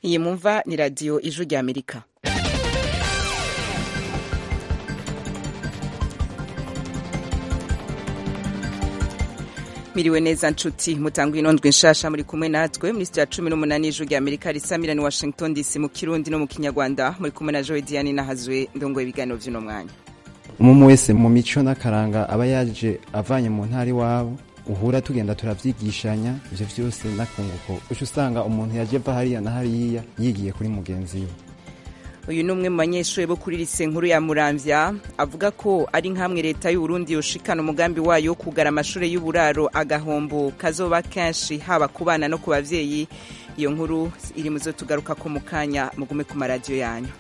iyi mumva ni radiyo ijwi rya amerika miriwe neza nshuti mutanga inondwe nshasha muri kumwe natwe muri sitiya cumi n'umunani ijwi rya amerika risamira ni washington dc mu kirundi no mu kinyarwanda muri kumwe na jowe diane nahazwe ndongoye ibiganiro by'uno mwanya umwe wese mu mico n'akaranga aba yaje avanye mu ntara iwabo uhura tugenda turavyigishanya ivyo vyose n'akunguko uca usanga umuntu yaje ava hariya na hariya yigiye kuri mugenzi we uyu ni umwe mu banyeshuri bo kuri lise nkuru ya muramvya avuga ko ari nk'amwe leta y'uburundi yoshikana umugambi wayo wo kugara amashuri y'uburaro agahombo kazoba kenshi haba ku bana no ku bavyeyi iyo nkuru iri muzo tugaruka ko mu kanya mugume ku maradiyo yanyu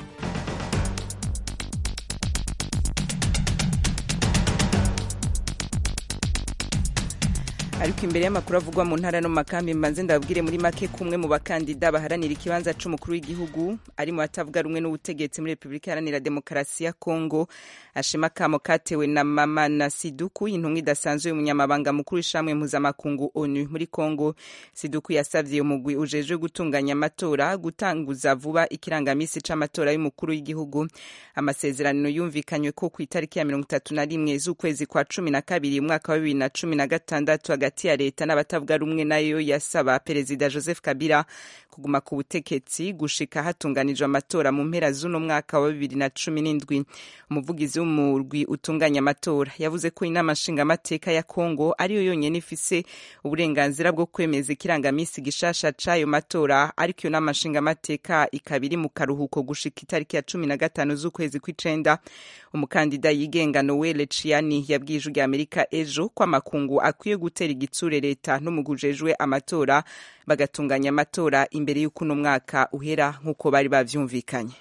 ariko imbere y'amakuru avugwa mu ntara no mu makambi mbanze ndababwire muri make kumwe mu bakandida baharanira ikibanza c'umukuru w'igihugu ari mu batavuga rumwe n'ubutegetsi muri repubulika iharanira demokarasi ya kongo ashima akamo katewe na mama na siduku intumwa idasanzwe y'umunyamabanga mukuru w'ishamwe mpuzamakungu onu muri kongo siduku yasavye umugwi ujejwe gutunganya amatora gutanguza vuba ikirangamisi c'amatora y'umukuru w'igihugu amasezerano yumvikanywe ko ku itariki ya mirongo itatu na rimwe z'ukwezi kwa cumi na kabiri umwaka wa bibiri na cumi na gatandatu hagati ya leta n'abatavuga rumwe nayo yasaba perezida joseph kabila kuguma ku butegetsi gushika hatunganijwe amatora mu mpera z'uno mwaka wa bibiri na cumi n'indwi umuvugizi w'umurwi utunganya amatora yavuze ko inama nshingamateka ya kongo ariyo yonyene ifise uburenganzira bwo kwemeza ikirangamisi gishasha c'ayo matora ariko iyo nama nshingamateka ikaba iri mu karuhuko gushika itariki ya cumi na gatanu z'ukwezi kw'icenda umukandida yigenga noel ciani yabwiye ijwi rya amerika ejo ko amakungu akwiye gutera igitsure leta n'umugujejwe amatora bagatunganya amatora imbere y'uko uno mwaka uhera nk'uko bari bavyumvikanye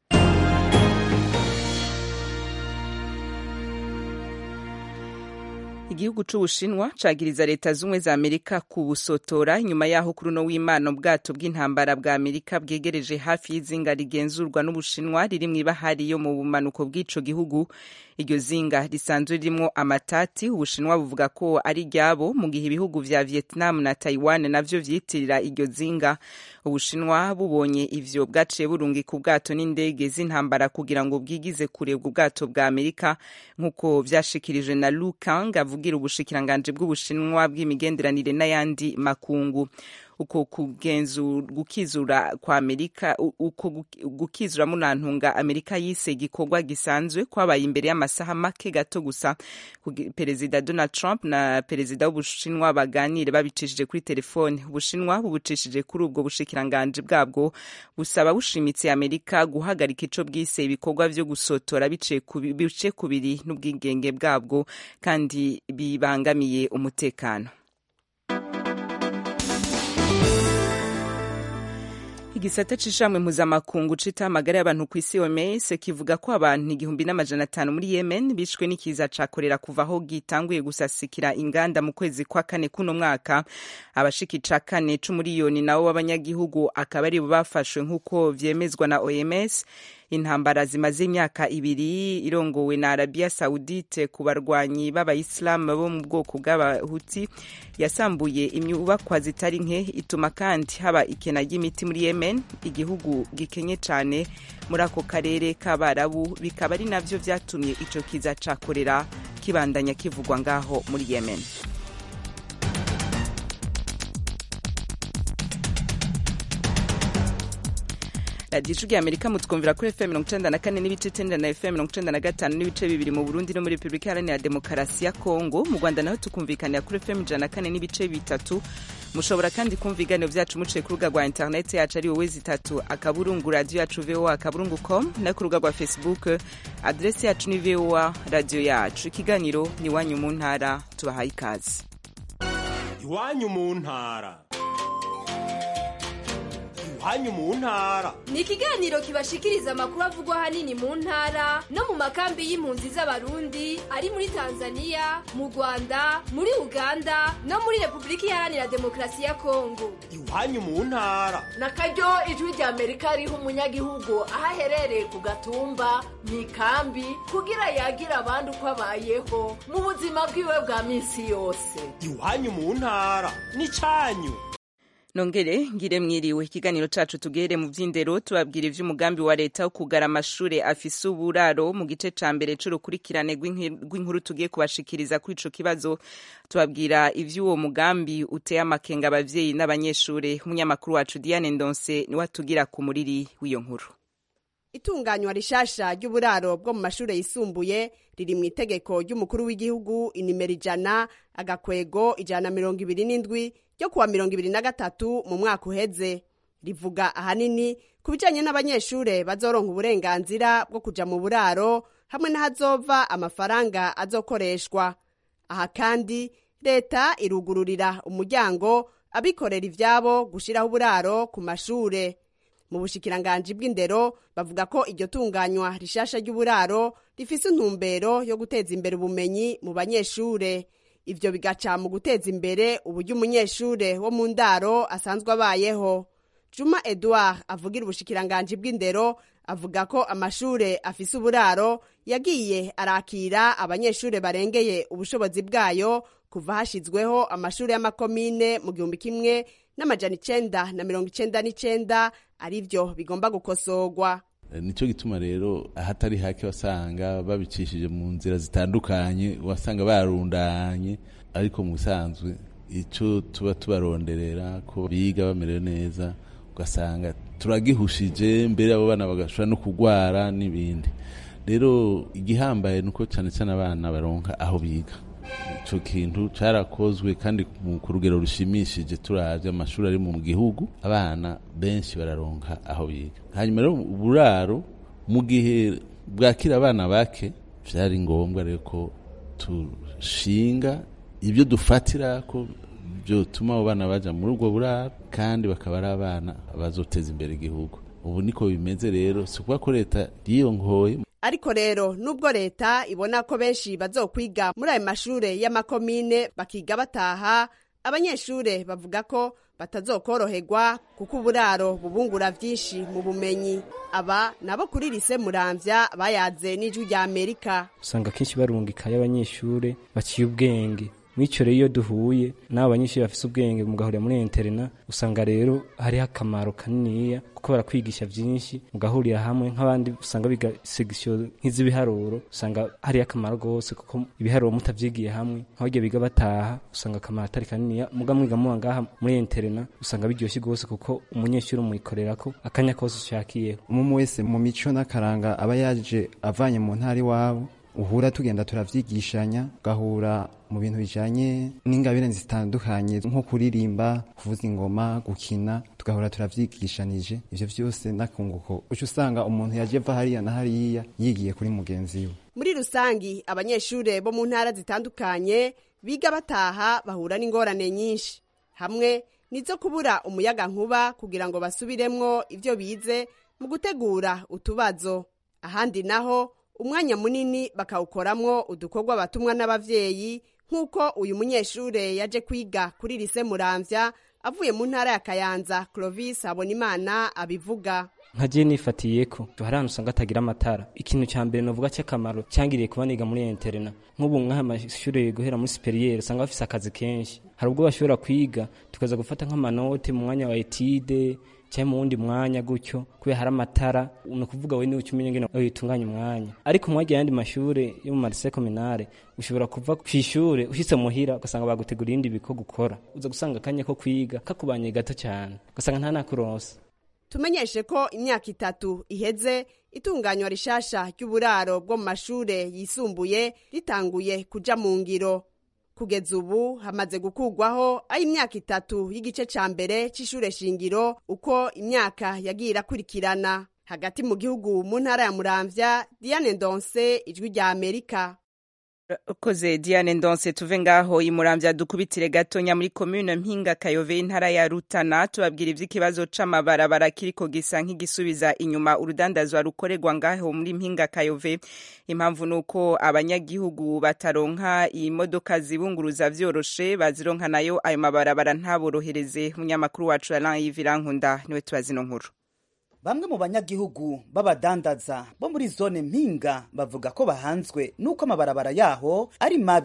igihugu c'ubushinwa cagiriza leta z'ubumwe za amerika kubusotora nyuma yaho kuri uno w'imana ubwato bw'intambara bwa amerika bwegereje hafi y'izinga rigenzurwa n'ubushinwa riri mw'ibahari yo mu bumanuko bw'ico gihugu iryo zinga risanzwe ririmwo amatati ubushinwa buvuga ko ari ryabo mu gihe ibihugu vya vietnam na taiwan navyo vyitirira iryo zinga ubushinwa bubonye ivyo bwaciye burungika ubwato n'indege z'intambara kugira ngo bwigize kurebwa ubwato bwa amerika nk'uko vyashikirijwe na lu kang avugira ubushikiranganji bw'ubushinwa bw'imigenderanire n'ayandi makungu uko gukizura kwa amerika uko gukizura munantunga amerika yise igikorwa gisanzwe kwabaye imbere y'amasaha make gato gusa perezida donald trump na perezida w'ubushinwa baganire babicishije kuri telefone ubushinwa bubucishije kuri ubwo bushikiranganji bwabwo busaba bushimitse amerika guhagarika ico bwise ibikorwa vyo gusotora bice kubiri n'ubwigenge bwabwo kandi bibangamiye umutekano igisata c'ishamwe mpuzamakungu cita amagara y'abantu ku isi OMS kivuga ko abantu igihumbi n'amajana atanu muri Yemen bishwe n'ikiza ca korera kuva aho gitanguye gusasikira inganda mu kwezi kwa kane kuno mwaka abashika ica kane c'umuriyoni nabo w'abanyagihugu akaba aribo bafashwe nk'uko vyemezwa na OMS intambara zimaze imyaka ibiri irongowe na Arabia Saudite ku barwanyi b'abayisilamu bo mu bwoko bw'abahuti yasambuye inyubakwa zitari nke ituma kandi haba ikena ry'imiti muri Yemen igihugu gikenye cyane muri ako karere k'abarabu bikaba ari navyo vyatumye ico kiza ca korera kibandanya kivugwa ngaho muri Yemen radiyo ijwi ya amerika mutwumvira kuri fm mirongo icenda na kane n'ibice icenda na fm mirongo icenda na gatanu n'ibice bibiri mu burundi no muri repubulika iharanira demokarasi ya kongo mu rwanda naho tukumvikanira kuri fm ijana na kane n'ibice bitatu mushobora kandi kumva ibiganiro vyacu muciye ku rubuga rwa interineti yacu ari wowe zitatu akaburungu radiyo yacu voa akaburungu com no ku rubuga rwa facebook adresi yacu ni voa radiyo yacu ikiganiro ni iwanyu mu ntara tubahaye ikaze iwanyu mu ntara iwanyu mu ntara ni ikiganiro kibashikiriza amakuru avugwa ahanini mu ntara no mu makambi y'impunzi z'abarundi ari muri tanzania mu rwanda muri uganda no muri repubulika iharanira demokarasi ya kongo iwanyu mu ntara na karyo ijwi rya amerika riha umunyagihugu aho aherereye ku gatumba mu ikambi kugira yagira abandi uko abayeho mu buzima bwiwe bwa minsi yose iwanyu mu ntara ni cyanyu nongere ngire mwiriwe ikiganiro cacu tugere mu vy'indero tubabwira ivy'umugambi wa leta wo kugara amashure afise uburaro mu gice ca mbere c'urukurikirane rw'inkuru tugiye kubashikiriza kuri ico kibazo tubabwira ivy'uwo mugambi uteye amakenga abavyeyi n'abanyeshure umunyamakuru wacu Diane Ndonse niwe atugira ku muriri w'iyo nkuru itunganywa rishasha ry'uburaro bwo mu mashure yisumbuye riri mu itegeko ry'umukuru w'igihugu inimero ijana agakwego ijana na mirongo ibiri n'indwi ryo kuwa mirongo ibiri na gatatu mu mwaka uheze rivuga ahanini ku bijanye n'abanyeshure bazoronka uburenganzira bwo kuja mu buraro hamwe n'ahazova amafaranga azokoreshwa aha kandi leta irugururira umuryango abikorera ivyabo gushiraho uburaro ku mashure mu bushikiranganji bw'indero bavuga ko iryo tunganywa rishasha ry'uburaro rifise intumbero yo guteza imbere ubumenyi mu banyeshure ivyo bigaca mu guteza imbere uburyo umunyeshure wo mu ndaro asanzwe abayeho juma edouard avugira ubushikiranganji bw'indero avuga ko amashure afise uburaro yagiye arakira abanyeshure barengeye ubushobozi bwayo kuva hashizweho amashure y'amakomine mu gihumbi kimwe n'amajana icenda na mirongo icenda n'icenda arivyo bigomba gukosorwa nicyo gituma rero ahatari hake wasanga babicishije mu nzira zitandukanye wasanga barundanye ariko mu bisanzwe icyo tuba tubaronderera ko biga bamerewe neza ugasanga turagihushije mbere abo bana bagashobora no kurwara n'ibindi rero igihambaye ni uko cyane cyane abana baronka aho biga icyo kintu cyarakozwe kandi ku rugero rushimishije turaje amashuri ari mu gihugu abana benshi bararonka aho biga hanyuma rero uburaro mu gihe bwakira abana bake byari ngombwa rero ko dushinga ibyo dufatira ko byotuma abo bana bajya muri ubwo buraro kandi bakaba ari abana bazoteza imbere igihugu ubu niko bimeze rero si ukuvuga ko leta yiyongoye ariko rero nubwo leta ibona ko benshi bazokwiga muri ayo mashure y'amakomine bakiga bataha abanyeshure bavuga ko batazokoroherwa kuko uburaro bubungura vyinshi mu bumenyi aba nabo kuri lise muramvya bayaze n'ijwi rya amerika usanga kenshi barungikayo abanyeshure baciye ubwenge mw'ico rero iyo duhuye n'abo banyeshuri bafise ubwenge mugahurira muri interena usanga rero hariho akamaro kaniniya kuko barakwigisha vyinshi mugahurira hamwe nk'abandi usanga biga segisiyo nk'iz'ibiharuro usanga hariho akamaro rwose kuko ibiharuro mutavyigiye hamwe nk'abarya biga bataha usanga akamaro atari kaniniya muga mwiga muba ngaha muri interena usanga biryoshe rwose kuko umunyeshuri umuyikorerako akanya kose ushakiyeho umwe wese mu mico n'akaranga aba yaje avanye mu ntara iwabo uhura tugenda turavyigishanya ugahura mu bintu bijanye n'ingabire zitandukanye nko kuririmba kuvuza ingoma gukina tugahura turavyigishanije ivyo vyose n'akunguko uca usanga umuntu yaje ava hariya na hariya yigiye kuri mugenzi we muri rusangi abanyeshure bo mu ntara zitandukanye biga bataha bahura n'ingorane nyinshi hamwe nizo kubura umuyaga nkuba kugira ngo basubiremwo ivyo bize mu gutegura utubazo ahandi naho umwanya munini bakawukoramwo udukorwa batumwa n'abavyeyi nk'uko uyu munyeshure yaje kwiga kuri lise muramvya avuye mu ntara ya kayanza clovis habonimana abivuga nka je nifatiyeko hari ahantu usanga atagira amatara ikintu ca mbere novuga c'akamaro cyangiriye kuba niga muri interena nk'ubu nk'aha amashure guhera muri superiere usanga bafise akazi kenshi hari ubwo bashobora kwiga tukaza gufata nk'amanote mu mwanya wa etide cyangwa mu wundi mwanya gutyo kubera hari amatara ni ukuvuga we niwe ucumenya ngene witunganya umwanya ariko mwagiye ayandi mashure yo mu marise kominare ushobora kuva kw'ishure ushitse muhira ugasanga bagutegura ibindi biko gukora uza gusanga akanya ko kwiga kakubanye gato cyane ugasanga nta nakuronsa tumenyeshe ko imyaka itatu iheze itunganywa rishasha ry'uburaro bwo mu mashure yisumbuye ritanguye kuja mu ngiro kugeza ubu hamaze gukurwaho aho imyaka itatu y'igice ca mbere c'ishure shingiro uko imyaka yagiye irakurikirana hagati mu gihugu mu ntara ya muramvya diane ndonse ijwi rya amerika koze diane ndonse tuve ngaho imuramvya dukubitire gatonya muri komune mpinga kayove intara ya rutana tubabwira ivy'ikibazo c'amabarabara kiriko gisa nk'igisubiza inyuma urudandazwa rukorerwa ngaho muri mpinga kayove impamvu nuko abanyagihugu bataronka imodoka zibunguruza vyoroshe bazironka nayo ayo mabarabara ntaborohereze umunyamakuru wacu Alain Yivirankunda niwe tubazino nkuru bamwe mu banyagihugu b'abadandaza bo muri zone mpinga bavuga ko bahanzwe n'uko amabarabara yaho ari mabi ku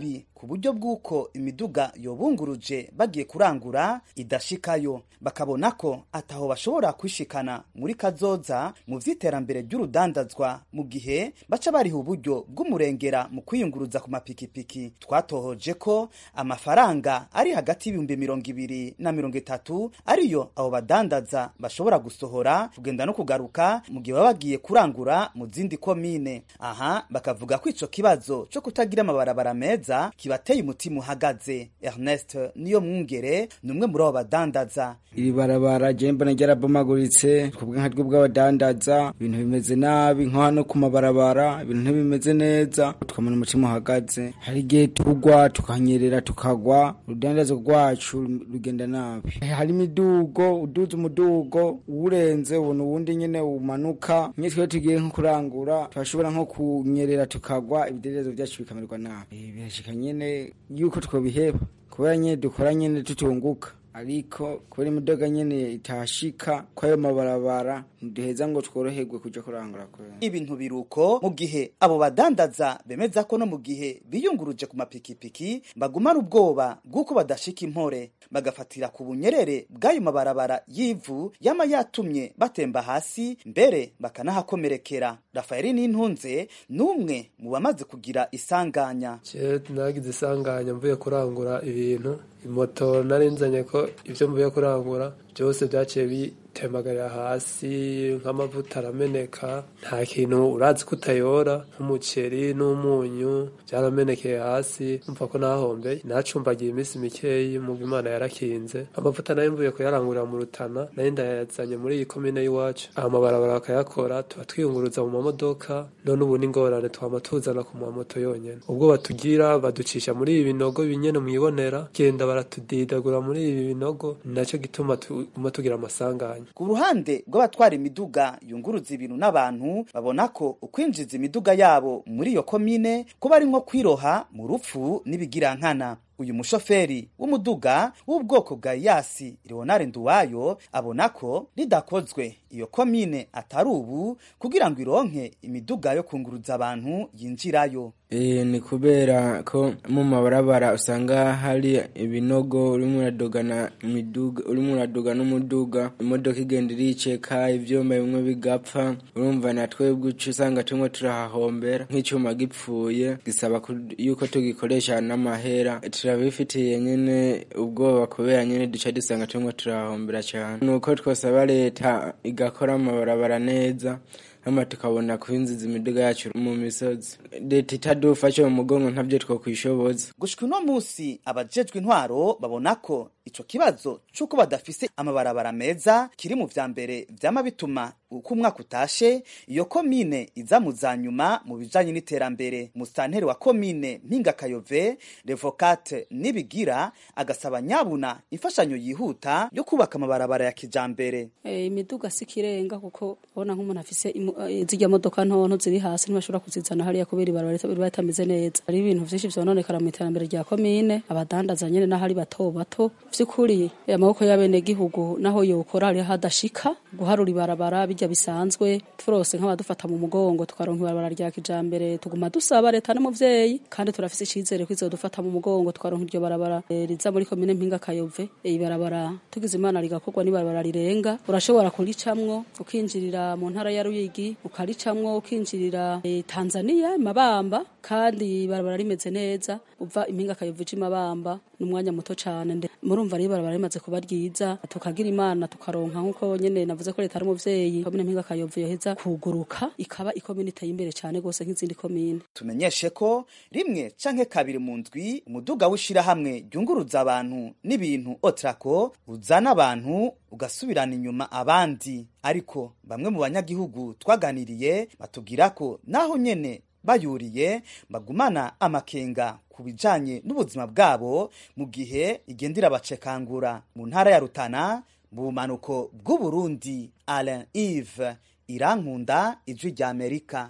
ku buryo bw'uko imiduga yobunguruje bagiye kurangura idashikayo bakabona ko ataho bashobora kwishikana muri kazoza mu vy'iterambere ry'urudandazwa mu gihe baca bariha uburyo bw'umurengera mu kwiyunguruza ku mapikipiki twatohoje ko amafaranga ari hagati y'ibihumbi mirongo ibiri na mirongo itatu ariyo abo badandaza bashobora gusohora kugenda no kugaruka mu gihe baba bagiye kurangura mu zindi komine aha bakavuga ko ico kibazo co kutagira amabarabara meza kibateye umutima uhagaze ernest niyo mwungere ni umwe muri abo badandaza iri barabara je mbona ryarabomaguritse kubwe nka ryo bw'abadandaza ibintu bimeze nabi nko hano ku mabarabara ibintu ntibimeze neza tukamena umutima uhagaze hari igihe tugwa tukanyerera tukagwa urudandazo rwacu rugenda nabi hari imidugo uduze umudugo uwurenze ubona uwundi nyene umanuka nye twe tugiye nko kurangura turashobora nko kunyerera tukagwa ibidendezo vyacu bikamererwa nabi birashika nyene yuko twobiheba kubera nyene dukora nyene tutunguka ariko kubera imidoga nyene itashika kwayo mabarabara ntiduheza ngo tworoherwe kuja kurangura kubera ibintu biruko mu gihe abo badandaza bemeza ko no mu gihe biyunguruje ku mapikipiki bagumana ubwoba bw'uko badashika impore bagafatira ku bunyerere bw'ayo mabarabara y'ivu yama yatumye batemba hasi mbere bakanahakomerekera rafaeli n'intunze n'umwe mu bamaze kugira isanganya je nagize isanganya mvuye kurangura ibintu imoto nari nzanye ko ibyo mvuye kurangura byose byaciye bitemagarira hasi nk'amavuta arameneka nta kintu urazi ko utayora nk'umuceri n'umunyu byaramenekeye hasi mva ko nahombeye nacumbagiye iminsi mikeyi mu imana yarakinze amavuta nayo mvuye kuyarangurira mu rutana nayo ndayazanye muri iyi komine y'iwacu amabarabara bakayakora tuba twiyunguruza mu mamodoka none ubu n'ingorane twama tuzana ku mamoto yonyene ubwo batugira baducisha muri ibi binogo binyene mwibonera genda baratudidagura muri ibi binogo nacyo gituma tuguma tugira amasanganya ku ruhande rw'abatwara imiduga yunguruza ibintu n'abantu babona ko ukwinjiza imiduga yabo muri iyo komine kuba ari nko kwiroha mu rupfu n'ibigirankana uyu mushoferi w'umuduga w'ubwoko bwa yasi leonard nduwayo abona ko ridakozwe iyo komine atari ubu kugira ngo ironke imiduga yo kunguruza abantu yinjirayo e, ni kubera ko mu mabarabara usanga hari ibinogo urimo uradogana imiduga urimo uradoga n'umuduga imodoka igenda iriceka ivyuma bimwe bigapfa urumva na twebwe uca usanga tumwe turahahombera nk'icyuma gipfuye gisaba yuko tugikoresha n'amahera turabifitiye nyene ubwoba kubera nyene duca dusanga tumwe turahombera cyane nuko twosaba leta igakora amabarabara neza hama tukabona kwinjiza imiduga yacu mu misozi leta itadufashe mu mugongo ntabyo twokwishoboza gushika uno musi abajejwe intwaro babona ko ico kibazo c'uko badafise amabarabara meza kiri mu vya mbere vyama bituma uko umwaka utashe iyo komine iza mu za nyuma mu bijanye n'iterambere musitanteri wa komine mpingakayove revokate nibigira agasaba nyabuna imfashanyo yihuta yo kubaka amabarabara ya kijambere e, imiduga si kirenga kuko ubona nk'umuntu afise e, zirya modoka ntonto ziri hasi ntibashobora kuzizana hariya kubera ibarabara riba ritameze neza hari ibintu vyinshi vyononekara mu iterambere rya komine abadandaza nyene n'aho ari bato bato vy'ukuri amaboko y'abenegihugu naho yokora hariho hadashika guharura ibarabara bijya bisanzwe turose nk'abadufata mu mugongo tukaronka ibarabara rya kijambere tuguma dusaba leta n'umuvyeyi kandi turafise icizere ko izodufata mu mugongo tukaronka iryo barabara e, riza muri komine mpinga kayove e, ibarabara tugize imana rigakorwa n'ibarabara rirenga urashobora kuricamwo ukinjirira mu ntara ya ruyigi ukaricamwo ukinjirira e, tanzania mabamba kandi ibarabara rimeze neza uva impinga kayove uja imabamba ni umwanya muto cane murumva rero ibarabara rimaze kuba ryiza tukagira imana tukaronka nk'uko nyene navuze ko leta ari umuvyeyi komine mpinga kayove yoheza kuguruka ikaba ikomine iteye imbere cane gose nk'izindi komine tumenyeshe ko rimwe canke kabiri mu ndwi umuduga w'ishirahamwe ryunguruza abantu n'ibintu otrako uzana abantu ugasubirana inyuma abandi ariko bamwe mu banyagihugu twaganiriye batubwira ko naho nyene bayuriye bagumana amakenga ku bijanye n'ubuzima bwabo mu gihe igendera bacekangura mu ntara ya Rutana mu bumanuko bw'Uburundi Alain Yves Irankunda ijwi rya Amerika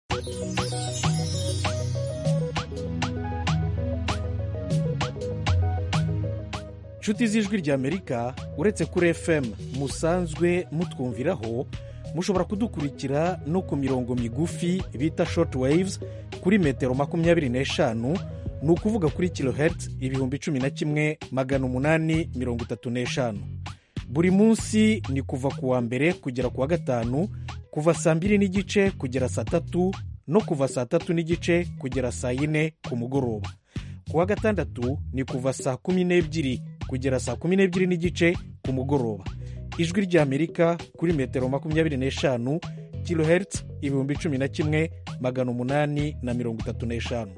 nshuti z'ijwi rya amerika uretse kuri fm musanzwe mutwumviraho mushobora kudukurikira no ku mirongo migufi bita short waves kuri metero makumyabiri n'eshanu ni ukuvuga kuri kilohertz ibihumbi cumi na kimwe magana umunani mirongo itatu n'eshanu buri munsi ni kuva ku wa mbere kugera ku wa gatanu kuva saa mbiri n'igice kugera saa tatu no kuva saa tatu n'igice kugera saa yine ku mugoroba ku wa gatandatu ni kuva saa kumi n'ebyiri kugera saa kumi n'ebyiri n'igice ku mugoroba ijwi ry'amerika kuri metero makumyabiri n'eshanu kilohertz ibihumbi cumi na kimwe magana umunani na mirongo itatu n'eshanu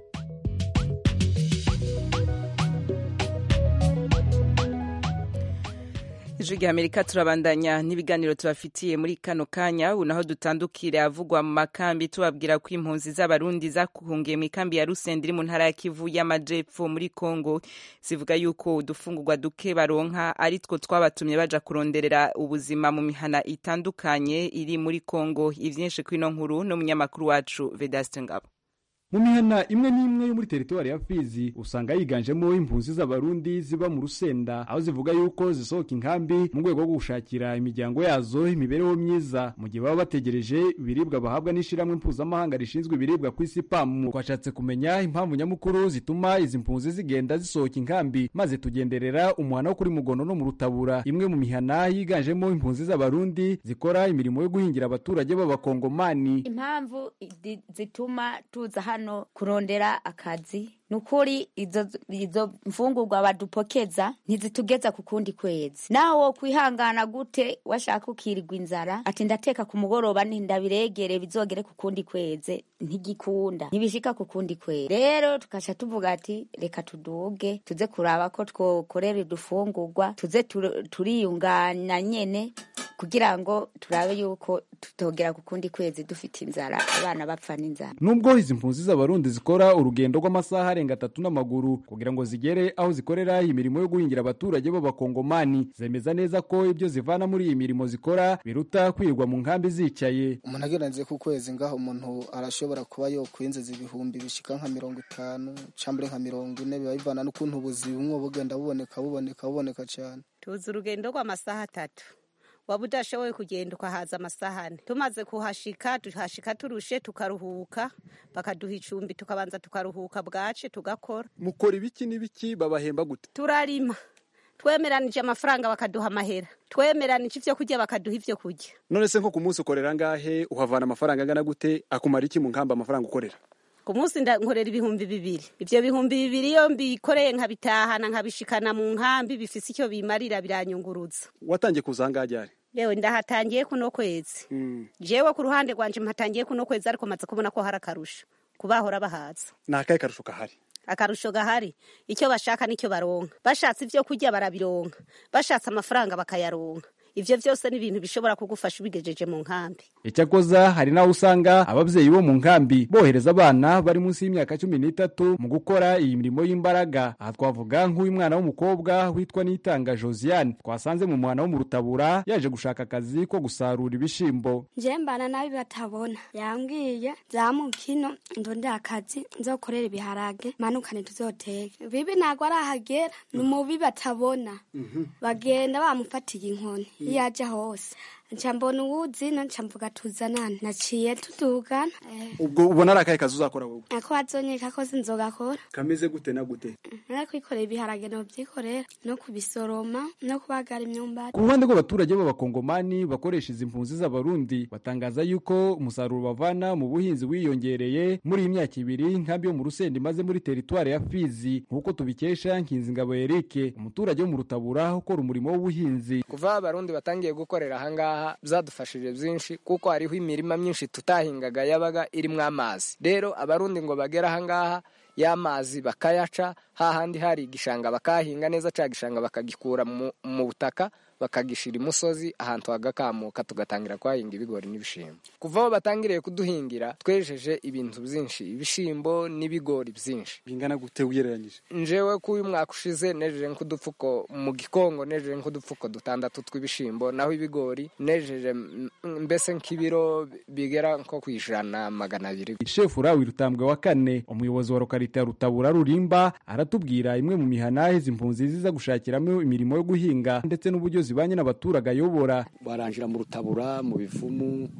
ijwi rya amerika turabandanya n'ibiganiro tubafitiye muri kano kanya ubu naho dutandukire avugwa mu makambi tubabwira ko impunzi z'abarundi zakuhungiye mu ikambi ya rusenda iri mu ntara ya kivu y'amajepfo muri congo zivuga yuko udufungurwa duke baronka ari two twabatumye baja kuronderera ubuzima mu mihana itandukanye iri muri congo ivyinshi kw'ino nkuru n'umunyamakuru wacu vedaste ngabo mu mihana imwe n'imwe yo muri teritwari ya fizi usanga yiganjemo impunzi z'abarundi ziba mu rusenda aho zivuga yuko zisohoka inkambi mu rwego rwo gushakira imiryango yazo imibereho myiza mu gihe baba bategereje ibiribwa bahabwa n'ishyirahamwe mpuzamahanga rishinzwe ibiribwa ku isi pamu twashatse kumenya impamvu nyamukuru zituma izi mpunzi zigenda zisohoka inkambi maze tugenderera umuhana wo kuri mugono no mu rutabura imwe mu mihana yiganjemo impunzi z'abarundi zikora imirimo yo guhingira abaturage b'abakongomani impamvu di- zituma tuza hano kurondera akazi ni ukuri izo, izo mfungurwa badupokeza ntizitugeza ku kundi kwezi naho wo kwihangana gute washaka ukirirwa inzara ati ndateka ku mugoroba ndabiregere bizogere ku kundi kwezi ntigikunda ntibishika ku kundi kwezi rero tukaca tuvuga ati reka tuduge tuze kuraba ko twokorera udufungurwa tuze tur- turiyungana nyene kugira ngo turabe yuko tutogera ku kundi kwezi dufite inzara abana bapfa n'inzara nubwo izi mpunzi z'abarundi zikora urugendo rw'amasaha arenga atatu n'amaguru kugira ngo zigere aho zikorera imirimo yo guhingira abaturage b'abakongomani zemeza neza ko ibyo zivana muri iyi mirimo zikora biruta kwirirwa mu nkambi zicaye umuntu agereranije ku kwezi ngaho umuntu arashobora kuba yokwinjiza ibihumbi bishika nka mirongo itanu cambure nka mirongo ine biba bivana n'ukuntu ubuzima bumwe bugenda buboneka buboneka buboneka cyane tuzi urugendo rw'amasaha atatu waba udashoboye kugenda ukahaza amasaha ane tumaze kuhashika tuhashika turushe tukaruhuka bakaduha icumbi tukabanza tukaruhuka bwace tugakora mukora ibiki n'ibiki babahemba gute turarima twemeranije amafaranga bakaduha amahera twemeranije ivyo kurya bakaduha ivyo kurya none se nko ku munsi ukorera ngahe uhavana amafaranga angana gute akumara iki mu nkambi amafaranga ukorera ku munsi nda- nkorera ibihumbi bibiri ivyo bihumbi bibiri iyo mbikoreye nkabitahana nkabishikana mu nkambi bifise icyo bimarira biranyunguruza watangiye kuza ahangaha ryari yewe ndahatangiye kuno kwezi jewe ku ruhande rwanje mpatangiye kuno kwezi ariko maze kubona ko hari akarusho kubahora bahaza ni akahe karusho kahari akarusho gahari icyo bashaka nicyo baronka bashatse ibyo kurya barabironka bashatse amafaranga bakayaronka ivyo vyose ni ibintu bishobora kugufasha ubigejeje mu nkambi icyakoza hari n'aho usanga ababyeyi bo mu nkambi bohereza abana bari munsi y'imyaka cumi n'itatu mu gukora iyi mirimo y'imbaraga aha twavuga nk'uyu mwana w'umukobwa witwa nitanga josiane twasanze mu muhana wo mu rutabura yaje gushaka akazi ko gusarura ibishimbo je mbana nabi batabona yambwiye zamuka ino ndonde akazi nzokorera ibiharage manukane tuzoteke bibi ntabwo arahagera ni mubi batabona bagenda bamufatiye inkoni iyo aja hose nca mbona uwuzino nca mvuga tuzanane naciye tudugana eh, ubwo ubona ari akahe kazi uzakora wowe ako bazonyeka ko sinzogakora kameze gute na gute nari kwikorera ibiharage nobyikorera no kubisoroma no kubagara imyumbati ku ruhande rw'abaturage b'abakongomani bakoresha izi mpunzi z'abarundi batangaza yuko umusaruro bavana mu buhinzi wiyongereye muri iyi myaka ibiri inkambi yo mu rusenda imaze muri teritwari ya fizi nk'uko tubikesha nkinzingabo erike umuturage wo mu rutabura ukora umurimo w'ubuhinzi kuva abarundi batangiye gukorera ahangaha byadufashije byinshi kuko hariho imirima myinshi tutahingaga yabaga irimo amazi rero abarundi ngo bagere ahangaha y'amazi bakayaca hahandi hari igishanga bakahinga neza cya gishanga bakagikura mu, mu butaka bakagishira imusozi ahantu hagakamuka tugatangira kuhahinga ibigori n'ibishimbo kuva aho batangiriye kuduhingira twejeje ibintu byinshi ibishimbo n'ibigori byinshi bingana gute ugereranyije njewe ko uyu mwaka ushize nejeje nk'udupfuko mu gikongo nejeje nk'udupfuko dutandatu tw'ibishimbo naho ibigori nejeje mm, mbese nk'ibiro bigera nko ku ijana magana abiri shefu urawi rutambwe wa kane umuyobozi wa lokalite ya rutabura rurimba aratubwira imwe mu mihana izi mpunzi ziza gushakiramo imirimo yo guhinga ndetse n'uburyo zibanye n'abaturage ayobora baranjira mu rutabura mu bivumu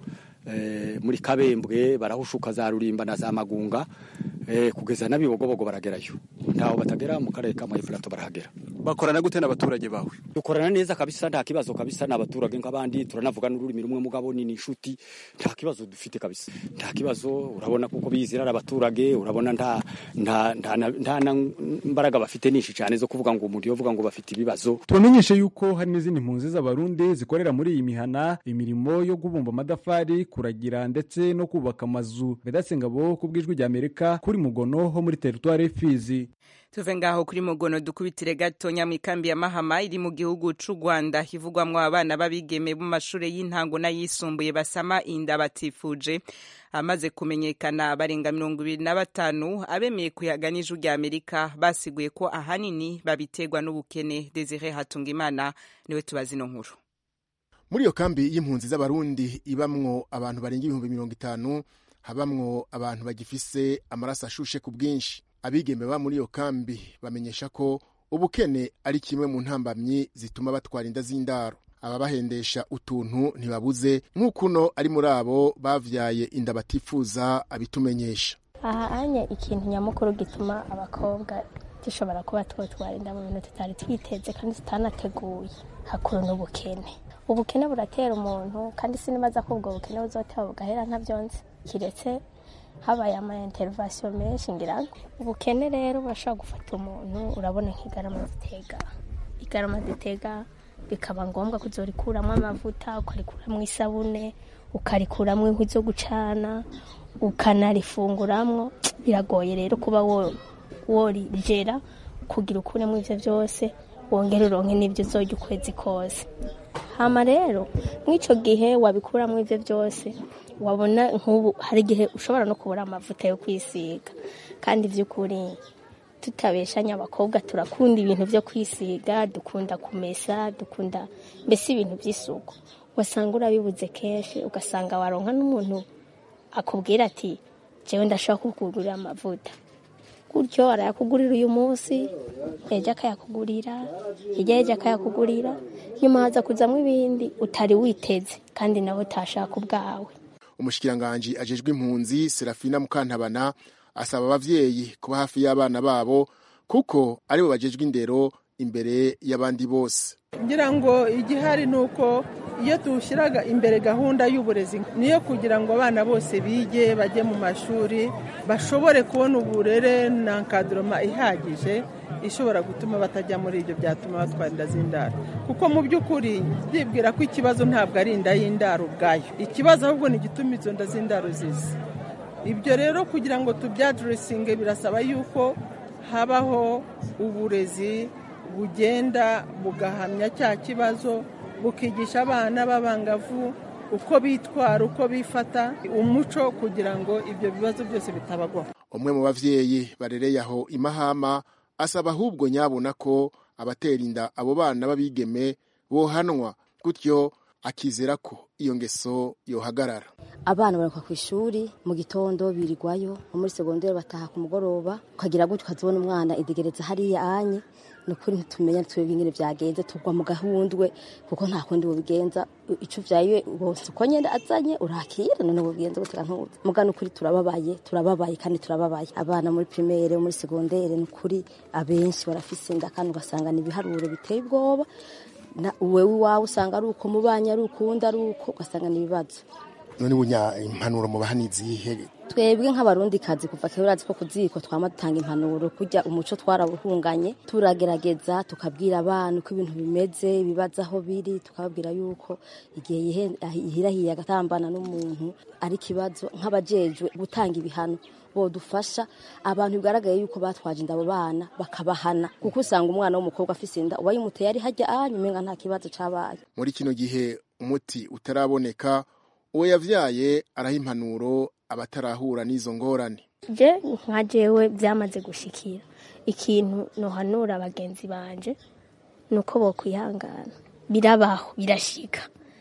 eh, muri kabembwe barahushuka za rurimba na za magunga eh, kugeza n'abibogobogo baragerayo ntaho batagera mu karere ka Mwefurato barahagera bakorana gute n'abaturage bawe dukorana neza kabisa nta kibazo kabisa n'abaturage nk'abandi turanavuga n'ururimi rumwe mugabo ni inshuti nta kibazo dufite kabisa nta kibazo urabona kuko bizira ari abaturage urabona nta nta nta na- nta na mbaraga bafite nyinshi cyane zo kuvuga ngo umuntu yovuga ngo bafite ibibazo tubamenyeshe yuko hari n'izindi mpunzi z'abarundi zikorera muri iyi mihana imirimo yo kubumba amatafari kuragira ndetse no kubaka amazu bedasengabo ku bw'ijwi rya amerika kuri mugono ho muri teritwari fizi tuve ngaho kuri mugono dukubitire gatonya mu ikambi ya mahama iri mu gihugu c'u rwanda hivugwamwo abana b'abigeme mu mashure y'intango n'ayisumbuye basama inda batifuje amaze kumenyekana barenga mirongo ibiri na batanu abemeye kuyaga n'ijwi rya amerika basiguye ko ahanini babiterwa n'ubukene desire hatungimana niwe tubazi ino nkuru muri iyo kambi y'impunzi z'abarundi ibamwo abantu barenga ibihumbi mirongo itanu habamwo abantu bagifise amaraso ashushe ku bwinshi abigeme ba muri iyo kambi bamenyesha ko ubukene ari kimwe mu ntambamyi zituma batwara inda z'indaro ababahendesha utuntu ntibabuze nk'uko uno ari muri abo bavyaye inda batifuza abitumenyesha aha anya ikintu nyamukuru gituma abakobwa dushobora kuba twotwara inda mu bintu tutari twiteze kandi tutanateguye hakuru n'ubukene ubukene buratera umuntu kandi sinibaza ko ubwo bukene buzoteba bugahera ntavyonze kiretse habaye ama intervention menshi ngira ngo ubukene rero burashobora gufata umuntu urabona nk'igarama zitega igarama zitega bikaba ngombwa kuzorikuramwo amavuta ukarikuramwo isabune ukarikuramwo inkwi zo gucana ukanarifunguramwo biragoye rero kuba wo- worijera kugira ukuremo ivyo vyose wongere uronke n'ivyo uzorya ukwezi kose hama rero mw'ico gihe wabikuramwo ivyo vyose wabona nk'ubu hari igihe ushobora no kubura amavuta yo kwisiga kandi vy'ukuri tutabeshanya abakobwa turakunda ibintu vyo kwisiga dukunda kumesa dukunda mbese ibintu vy'isuku wasanga urabibuze kenshi ugasanga waronka n'umuntu akubwira ati jewe ndashobora kukugurira amavuta gutyo arayakugurira uyu munsi ejo akayakugurira hirya y'ejo akayakugurira nyuma haza kuzamwo ibindi utari witeze kandi nawe utashaka ubwawe umushikiranganji ajejwe impunzi serafina mukantabana asaba abavyeyi kuba hafi y'abana babo kuko aribo bajejwe indero imbere y'abandi bose ngira ngo igihari ni uko iyo dushyiraga imbere gahunda y'uburezi niyo kugira ngo abana bose bige bajye mu mashuri bashobore kubona uburere na nkaduroma ihagije ishobora gutuma batajya muri ibyo byatuma batwara inda z'indaro kuko mu by'ukuri ndibwira ko ikibazo ntabwo ari inda y'indaro ubwayo ikibazo ahubwo ni igituma izo nda z'indaro ziza ibyo rero kugira ngo tubyaduresinge birasaba yuko habaho uburezi bugenda bugahamya cya kibazo bukigisha abana b'abangavu uko bitwara uko bifata umuco kugira ngo ibyo bibazo byose bitabagwaho umwe mu bavyeyi barereye aho imahama asaba ahubwo nyabona ko abatera inda abo bana b'abigeme bohanwa gutyo akizera ko iyo ngeso yohagarara abana barakuka ku ishuri mu gitondo birirwayo nko muri segonderi bataha ku mugoroba ukagira gutyo ukazibona umwana idegereza hariya anye ni ukuri ntitumenya twebwe ingene vyagenze tugwa mu gahundwe kuko nta kundi bubigenza ico vyaye bose uko nyene azanye urakira none bubigenza gute kantuza muga nukuri turababaye turababaye kandi turababaye abana muri primaire muri segondere nukuri abenshi barafise inda kandi ugasanga ni ibiharuro biteye ubwoba na wewe iwawe usanga ari uko mubanye ari ukundi ari uko ugasanga ni ibibazo none bunya impanuro mu bahani zihe twebwe nk'abarundi kazi kuva kera urazi ko ku ziko twama dutanga impanuro kurya umuco twarawuhunganye turagerageza tukabwira abana uko ibintu bimeze ibibazo aho biri tukababwira yuko igihe yihe- yihirahiye agatambana n'umuntu ari ikibazo nk'abajejwe gutanga ibihano bodufasha abantu bigaragaye yuko batwaje inda abo bana bakabahana kuko usanga umwana w'umukobwa afise inda uba yimuteye ari hajya ahanye umenga nta kibazo cabaye muri kino gihe umuti utaraboneka uwo yavyaye araha impanuro abatarahura n'izo ngorane je nka jewe byamaze gushikira ikintu nohanura bagenzi banje ni uko bokwihangana birabaho birashika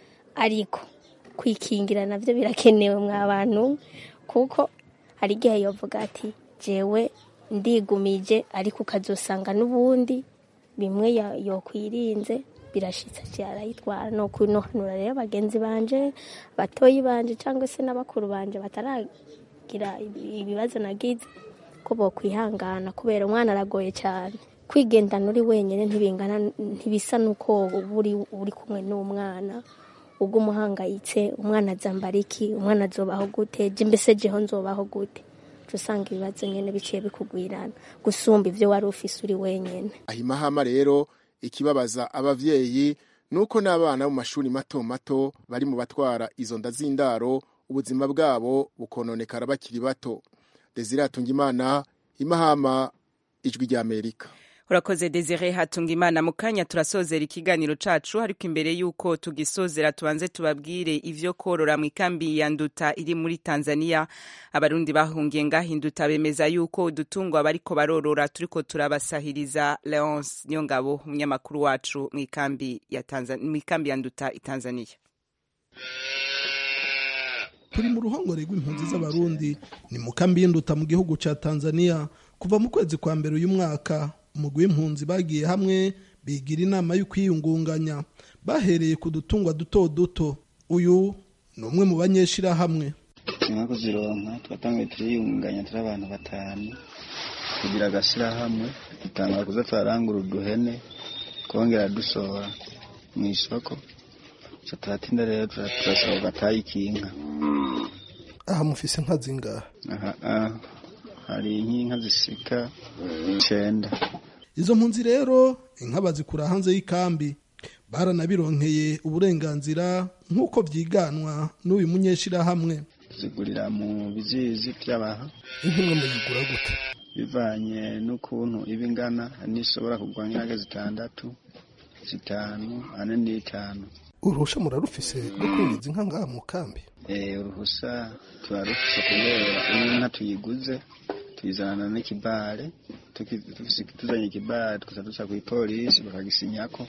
ariko kwikingira navyo birakenewe mwa bantu kuko hari igihe yovuga ati jewe ndigumije ariko ukazosanga n'ubundi bimwe ya- yokwirinze birashitse aciye arayitwara no kunohanura rero bagenzi banje batoyi banje cyangwa se n'abakuru banje bataragira ibibazo nagize ko bokwihangana kubera umwana aragoye cyane kwigendana uri wenyine ntibingana ntibisa n'uko uba uri kumwe n'umwana ubwo umuhangayitse umwana azambara iki umwana azobaho gute je mbese jeho nzobaho gute uca usanga ibibazo nyene biciye bikugwirana gusumba ivyo wari ufise uri wenyene ahimahama rero ikibabaza abavyeyi nuko n'abana mu mashuri mato mato bari mu batwara izo nda z'indaro ubuzima bwabo bukononekara bakiri bato desire hatungimana imahama ijwi ry'amerika urakoze desire hatunga imana mu kanya turasozera ikiganiro cacu ariko imbere y'uko tugisozera tubanze tubabwire ivyo korora mu ikambi ya nduta iri muri tanzania abarundi bahungiye ngahinduta bemeza yuko udutungwa bariko barorora turiko turabasahiriza leonce niyo ngabo umunyamakuru wacu mu ikambi ya Tanzania, mu ikambi ya nduta i tanzania turi mu ruhongore rw'impunzi z'abarundi ni mu kambi y'induta mu gihugu ca tanzania kuva mu kwezi kwa mbere uyu mwaka umugwi w'impunzi bagiye hamwe bigira inama yo kwiyungunganya bahereye ku dutungwa duto duto uyu ni umwe mu banyeshirahamwe nyuma kuzironka twatanguye turiyungunganya turi abantu batanu kugira agashyirahamwe dutangura kuza turarangura uduhene twongera dusohora mu isoko so turatinda rero turasaba gatayi ikinka aha mufise inka zingahe aha hari nk'inka zisika icenda izo mpunzi rero inka bazikura hanze y'ikambi baranabironkeye uburenganzira nk'uko vyiganwa n'uyu munyeshirahamwe tuzigurira mu bizizi vy'abaha inka imwe muyigura gute bivanye n'ukuntu iba ingana n'ishobora kugwa nk'inka zitandatu zitanu ane n'itanu uruhusha murarufise rwo kwinjiza inka ngaha mu kambi eh uruhusa turarufise kubera iyo inka tuyiguze tuyizanana n'ikibare tuzanye ikibare tukaza duca kw'ipolisi bakagisinyako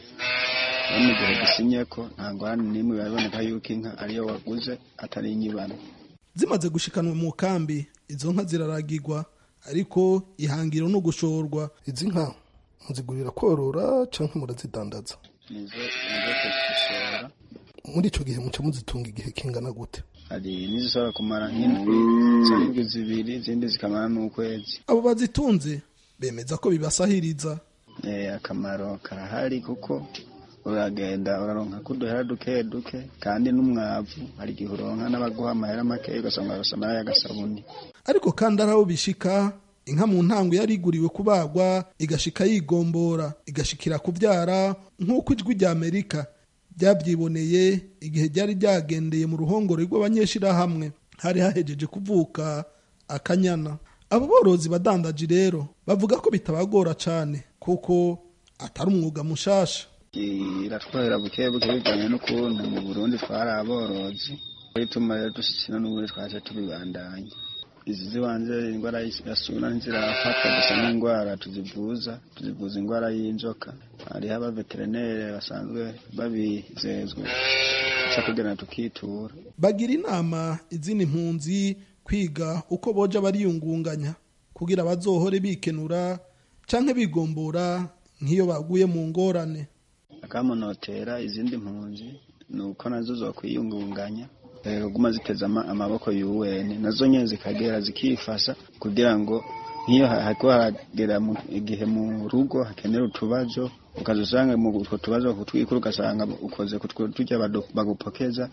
no mu gihe gisinyeko nta ngorane n'imwe biraboneka yuko inka ariyo waguze atari inyibano zimaze gushikanwa mu kambi izo nka ziraragirwa ariko ihangiro no gushorwa izi nka muzigurira korora canke murazidandaza nizo nizo dushora muri ico gihe muca muzitunga igihe kingana gute hari n'izishobora kumara nk'indwi zirindwi zibiri izindi zikamara n'ukwezi abo bazitunze bemeza ko bibasahiriza eh akamaro karahari kuko uragenda uraronka kuduhera duke duke kandi n'umwavu hari igihe uronka n'abaguha amahera make ugasanga warose amara y'agasabuni ariko kandi ari aho bishika inka mu ntango yari iguriwe kubagwa igashika yigombora igashikira kubyara nk'uko ijwi rya amerika ryabyiboneye igihe ryari ryagendeye mu ruhongore rw'abanyeshirahamwe hari hahejeje kuvuka akanyana abo borozi badandaji rero bavuga ko bitabagora cane kuko atari umwuga mushasha iratwahera buke buke bijyanye n'ukuntu mu burundi twari aborozi bituma rero dushyikira n'ubundi twaje tubibandanya izi zibanze indwara ya suna ntizirafatwa gusa n'indwara tuzivuza tuzivuza indwara y'inzoka hariho abaveterinere basanzwe babizezwe duca tugenda tukitura bagira inama izindi mpunzi kwiga uko boja bariyungunganya kugira bazohore bikenura canke bigombora nk'iyo baguye mu ngorane akamunotera izindi mpunzi ni uko nazo zokwiyungunganya guma ziteze amaboko y'uweni nazo nyine zikagera zikifasha kugira ngo nk'iyo hako haragera igihe mu rugo hakenera utubazo ukaza usanga mu utwo tubazo kutwikura ugasanga ukoze turya bagupokeza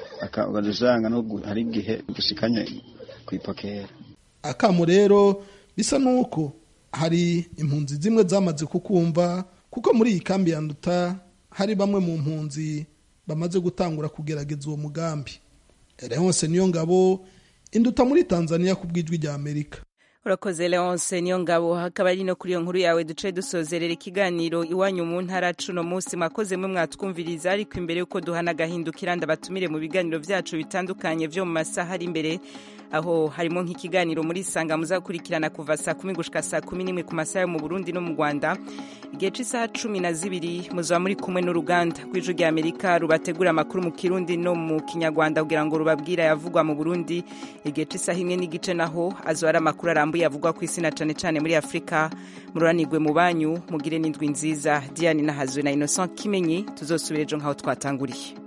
ukaza usanga hari igihe dushikanye kwipokera akamo rero bisa n'uko hari impunzi zimwe zamaze kukumva kuko muri iyi kambi ya nduta hari bamwe mu mpunzi bamaze gutangura kugerageza uwo mugambi Leonce niyo ngabo induta muri Tanzania ku bw'ijwi rya Amerika urakoze leonce niyo ngabo hakaba ari no kuri iyo nkuru yawe duce dusozerera ikiganiro iwanyu mu ntara cuno munsi mwakoze mwe mwatwumviriza ariko imbere y'uko duhana agahindukira ndabatumire mu biganiro byacu bitandukanye byo mu masaha ari imbere aho harimo nk'ikiganiro muri sanga muzakurikirana kuva saa kumi gushika saa kumi n'imwe ku masaha yo mu burundi no mu rwanda igihe cy'isaha cumi na zibiri muzaba muri kumwe n'uruganda rw'ijwi rya amerika rubategura amakuru mu kirundi no mu kinyarwanda kugira ngo rubabwire ayavugwa mu burundi igihe cy'isaha imwe n'igice naho azo ari amakuru arambuye irambuye avugwa ku isi na cane cane muri afurika mururanirwe mu banyu mugire n'indwi nziza diane nahazwe na innocent kimenyi tuzosubira ejo nk'aho twatanguriye